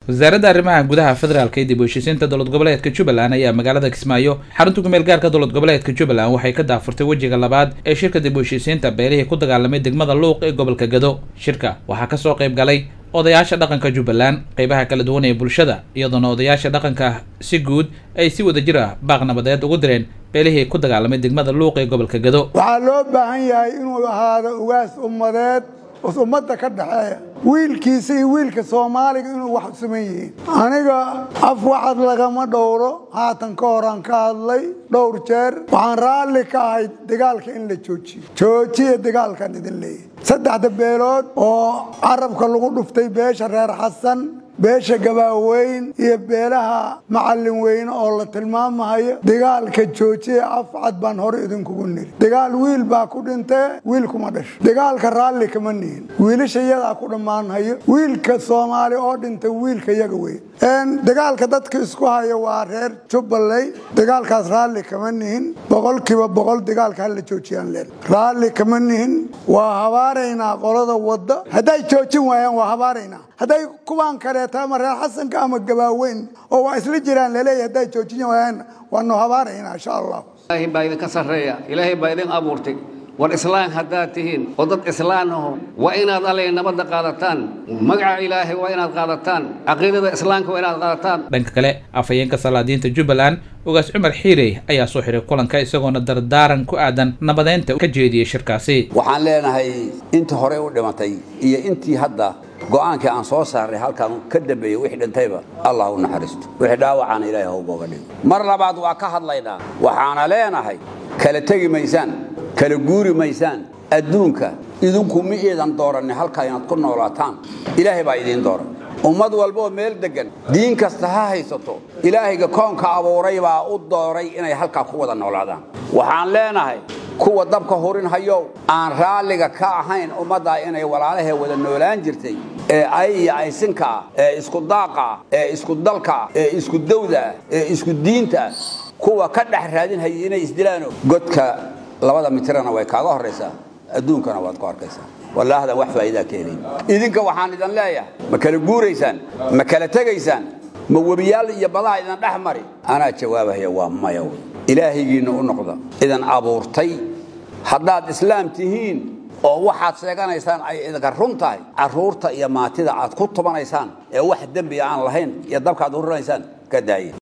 wasaaradda arrimaha gudaha federaalka ee dib u heshiisiinta dowlad goboleedka jubbaland ayaa magaalada kismaayo xarunta kumeel gaarka dowlad goboleedka jubbaland waxay ka daafurtay wejiga labaad ee shirka dib u heshiisiinta beelihii ku dagaalamay degmada luuq ee gobolka gado shirka waxaa kasoo qayb galay odayaasha dhaqanka jubbaland qeybaha kala duwan ee bulshada iyadoona odayaasha dhaqanka si guud ay si wada jir ah baaq nabadeed ugu direen beelihii ku dagaalamay degmada luuq ee gobolka gado waxaa loo baahan yahay inuu ahaado ugaas ummadeed ummadda ka dhexeeya wiilkiisa iyo wiilka soomaaliga inuu wax suman yihiin aniga af waxad lagama dhowro haatan ka horaan ka hadlay dhowr jeer waxaan raalli ka ahay dagaalka in la joojiyo joojiya dagaalkan idin leeyahy saddexda beelood oo carabka lagu dhuftay beesha reer xasan beesha gabaaweyn iyo beelaha macallin weyne oo la tilmaamahayo dagaalka joojiya afcad baan hore idinkugu niri dagaal wiil baa ku dhintee wiil kuma dhasho dagaalka raalli kama nihin wiilasha iyadaa ku dhammaanhayo wiilka soomaali oo dhintay wiilka yaga wey dagaalka dadka isku haya waa reer jubbaley dagaalkaas raalli kama nihin boqolkiiba boqol dagaalka hala joojiyaan leen raalli kama nihin waa habaaraynaa qolada wadda hadday joojin waayaan waa habaaraynaa hadday kuwaan kaleeta ama reer xasanka ama gabaaweyn oo waa isla jiraan laleeyahy hadday joojin waayaan waanu habaaraynaa insha allah ilaahay baa idinka sarreeya ilaahay baa idin abuurtay war islaan haddaad tihiin oo dad islaan aho waa inaad allay nabadda qaadataan magaca ilaahay waa inaad qaadataan caqiidada islaamka waa inaad qaadataan dhanka kale afhayeenka salaadiinta jubbaland ugaas cumar xiirey ayaa soo xiray kulanka isagoona dardaaran ku aadan nabadeynta ka jeediyey shirkaasi waxaan leenahay intii horey u dhimatay iyo intii hadda go'aankii aan soo saarnay halkaan ka dambeeyey wixii dhintayba allah u naxariisto wixii dhaawacaana ilaahay hawbooga dhigo mar labaad waa ka hadlaynaa waxaana leenahay kala tegi maysaan kala guuri maysaan adduunka idinku ma iidan dooranni halkaa inaad ku noolaataan ilaahay baa idiin dooran ummad walbaoo meel deggan diin kasta ha haysato ilaahayga koonka abuuray baa u dooray inay halkaa ku wada noolaadaan waxaan leenahay kuwa dabka hurin hayow aan raalliga ka ahayn ummaddaa inay walaalahee wada noolaan jirtay ee ay iyo aysinkaa ee isku daaqaa ee isku dalkaa ee isku dawdaa ee isku diintaa kuwa ka dhex raadinhaya inay isdilaano godka labada mitirana way kaaga horraysaa adduunkana waad ku arkaysaa wallaahdan wax faa'iidaa ka helayn idinka waxaan idin leeyahay ma kala guuraysaan ma kala tegaysaan ma webiyaal iyo badaha idin dhex mari anaa jawaabahaya waa maya wey ilaahaygiinna u noqda idin abuurtay haddaad islaam tihiin oo waxaad sheeganaysaan ay idinka run tahay carruurta iyo maatida aad ku tubanaysaan ee wax dembiga aan lahayn iyo dabkaad urinaysaan ka daaya